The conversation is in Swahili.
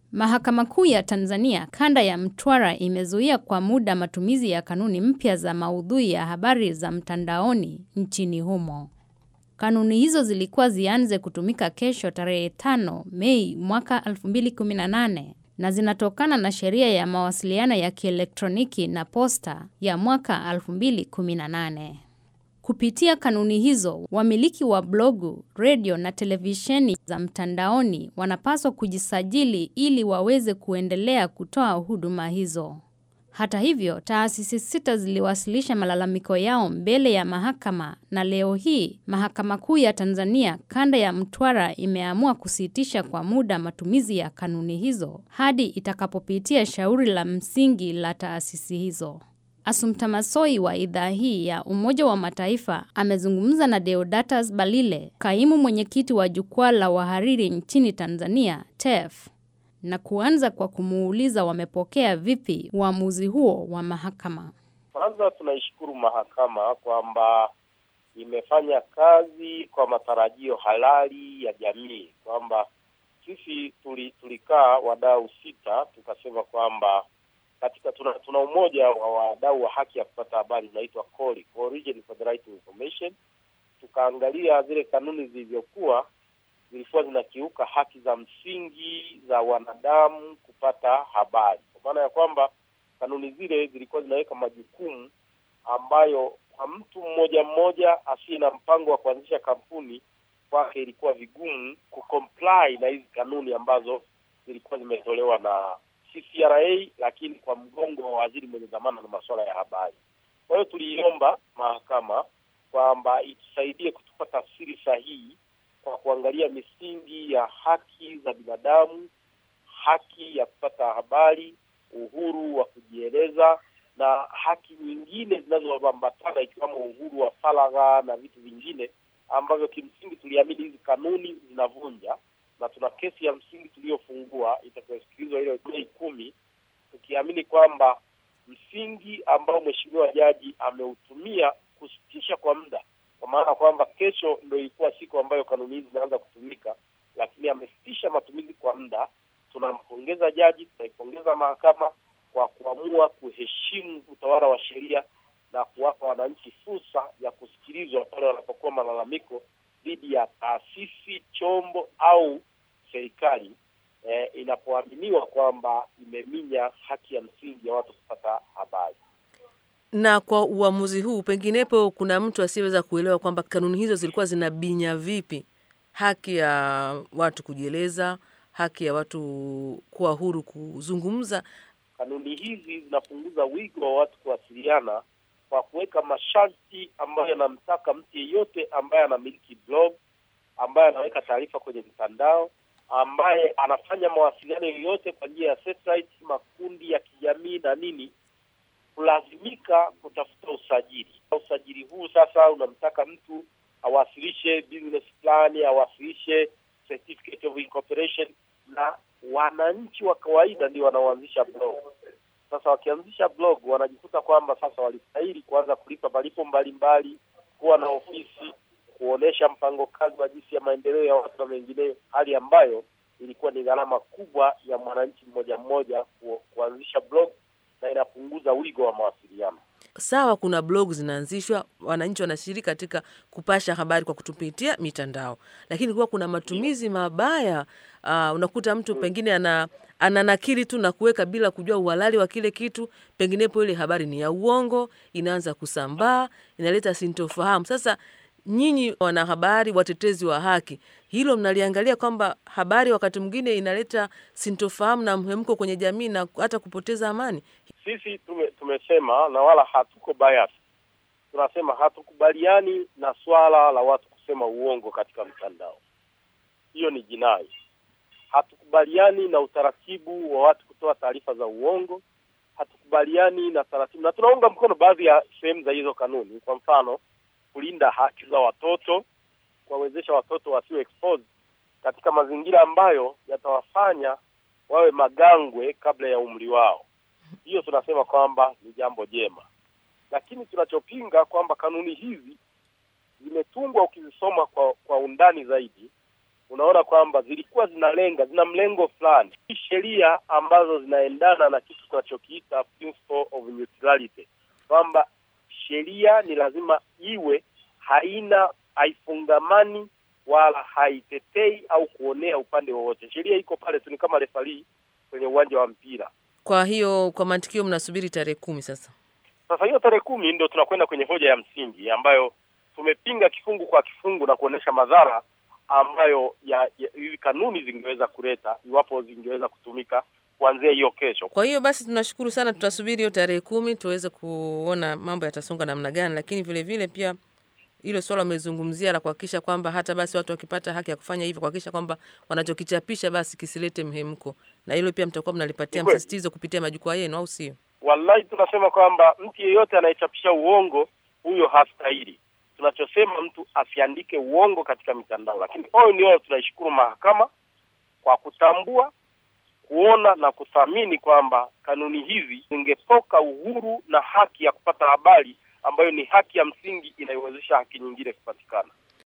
Mahakama Kuu ya Tanzania kanda ya Mtwara imezuia kwa muda matumizi ya kanuni mpya za maudhui ya habari za mtandaoni nchini humo. Kanuni hizo zilikuwa zianze kutumika kesho tarehe 5 Mei mwaka 2018 na zinatokana na sheria ya mawasiliano ya kielektroniki na posta ya mwaka 2018. Kupitia kanuni hizo, wamiliki wa blogu, redio na televisheni za mtandaoni wanapaswa kujisajili ili waweze kuendelea kutoa huduma hizo. Hata hivyo, taasisi sita ziliwasilisha malalamiko yao mbele ya mahakama na leo hii Mahakama Kuu ya Tanzania kanda ya Mtwara imeamua kusitisha kwa muda matumizi ya kanuni hizo hadi itakapopitia shauri la msingi la taasisi hizo. Assumpta Massoi wa idhaa hii ya Umoja wa Mataifa amezungumza na Deodatus Balile, kaimu mwenyekiti wa jukwaa la wahariri nchini Tanzania, TEF, na kuanza kwa kumuuliza wamepokea vipi uamuzi huo wa mahakama. Kwanza tunaishukuru mahakama kwamba imefanya kazi kwa matarajio halali ya jamii, kwamba sisi tuli, tulikaa wadau sita tukasema kwamba katika tuna, tuna umoja wa wadau wa haki ya kupata habari unaitwa CORI, Coalition for the Right to Information. Tukaangalia zile kanuni zilivyokuwa zilikuwa zinakiuka haki za msingi za wanadamu kupata habari, kwa maana ya kwamba kanuni zile zilikuwa zinaweka majukumu ambayo kwa mtu mmoja mmoja asiye na mpango wa kuanzisha kampuni kwake ilikuwa vigumu kucomply na hizi kanuni ambazo zilikuwa zimetolewa na CCRA, lakini kwa mgongo wa waziri mwenye dhamana na masuala ya habari. Kwa hiyo tuliiomba mahakama kwamba itusaidie kutupa tafsiri sahihi kwa kuangalia misingi ya haki za binadamu, haki ya kupata habari, uhuru wa kujieleza na haki nyingine zinazoambatana ikiwemo uhuru wa faragha na vitu vingine ambavyo kimsingi tuliamini hizi kanuni zinavunja, na tuna kesi ya msingi tuliyofungua itakayosikilizwa ile Mei kumi, tukiamini kwamba msingi ambao mheshimiwa jaji ameutumia kusitisha kwa muda kwa maana kwamba kesho ndio ilikuwa siku ambayo kanuni hizi zinaanza kutumika, lakini amesitisha matumizi kwa muda. Tunampongeza jaji, tunaipongeza mahakama kwa kuamua kuheshimu utawala wa sheria na kuwapa wananchi fursa ya kusikilizwa pale wanapokuwa malalamiko dhidi ya taasisi, chombo au serikali eh, inapoaminiwa kwamba imeminya haki ya msingi ya watu kupata habari na kwa uamuzi huu, penginepo kuna mtu asiyeweza kuelewa kwamba kanuni hizo zilikuwa zinabinya vipi haki ya watu kujieleza, haki ya watu kuwa huru kuzungumza. Kanuni hizi zinapunguza wigo wa watu kuwasiliana kwa kuweka masharti ambayo yanamtaka mtu yeyote ambaye anamiliki blog, ambaye anaweka taarifa kwenye mtandao, ambaye anafanya mawasiliano yoyote kwa njia ya satellite, makundi ya kijamii na nini kulazimika kutafuta usajili. Usajili huu sasa unamtaka mtu awasilishe business plan, awasilishe certificate of incorporation, na wananchi wa kawaida ndio wanaoanzisha blog. Sasa wakianzisha blog wanajikuta kwamba sasa walistahili kuanza kulipa malipo mbalimbali, kuwa na ofisi, kuonesha mpango kazi wa jinsi ya maendeleo ya watu na mengineyo, hali ambayo ilikuwa ni gharama kubwa ya mwananchi mmoja mmoja ku, kuanzisha blog na inapunguza wigo wa mawasiliano. Sawa, kuna blog zinaanzishwa, wananchi wanashiriki katika kupasha habari kwa kutupitia mitandao, lakini kuwa kuna matumizi mabaya. Uh, unakuta mtu pengine ana ananakili tu na kuweka bila kujua uhalali wa kile kitu, penginepo ile habari ni ya uongo, inaanza kusambaa, inaleta sintofahamu. Sasa nyinyi wanahabari, watetezi wa haki, hilo mnaliangalia kwamba habari wakati mwingine inaleta sintofahamu na mhemko kwenye jamii na hata kupoteza amani? Sisi tume, tumesema na wala hatuko bias, tunasema hatukubaliani na swala la watu kusema uongo katika mtandao. Hiyo ni jinai. Hatukubaliani na utaratibu wa watu kutoa taarifa za uongo. Hatukubaliani na taratibu, na tunaunga mkono baadhi ya sehemu za hizo kanuni. Kwa mfano, kulinda haki za watoto, kuwawezesha watoto wasiwe exposed katika mazingira ambayo yatawafanya wawe magangwe kabla ya umri wao. Hiyo tunasema kwamba ni jambo jema, lakini tunachopinga kwamba kanuni hizi zimetungwa, ukizisoma kwa kwa undani zaidi, unaona kwamba zilikuwa zinalenga, zina mlengo fulani, sheria ambazo zinaendana na kitu tunachokiita principle of neutrality, kwamba sheria ni lazima iwe haina haifungamani wala haitetei au kuonea upande wowote. Sheria iko pale tu, ni kama refarii kwenye uwanja wa mpira. Kwa hiyo kwa mantikio, mnasubiri tarehe kumi sasa. Sasa hiyo tarehe kumi ndio tunakwenda kwenye hoja ya msingi ambayo tumepinga kifungu kwa kifungu na kuonesha madhara ambayo ya hizi kanuni zingeweza kuleta iwapo zingeweza kutumika kuanzia hiyo kesho. Kwa hiyo basi tunashukuru sana, tutasubiri hiyo tarehe kumi tuweze kuona mambo yatasonga namna gani, lakini vile vile pia hilo swala wamezungumzia la kuhakikisha kwamba hata basi watu wakipata haki ya kufanya hivyo, kuhakikisha kwamba wanachokichapisha basi kisilete mhemko, na hilo pia mtakuwa mnalipatia msisitizo kupitia majukwaa yenu, au sio? Wallahi, tunasema kwamba mtu yeyote anayechapisha uongo huyo hastahili. Tunachosema mtu asiandike uongo katika mitandao, lakini oyo ndio tunaishukuru mahakama kwa kutambua, kuona na kuthamini kwamba kanuni hizi zingepoka uhuru na haki ya kupata habari ambayo ni haki ya msingi inayowezesha haki nyingine kupatikana.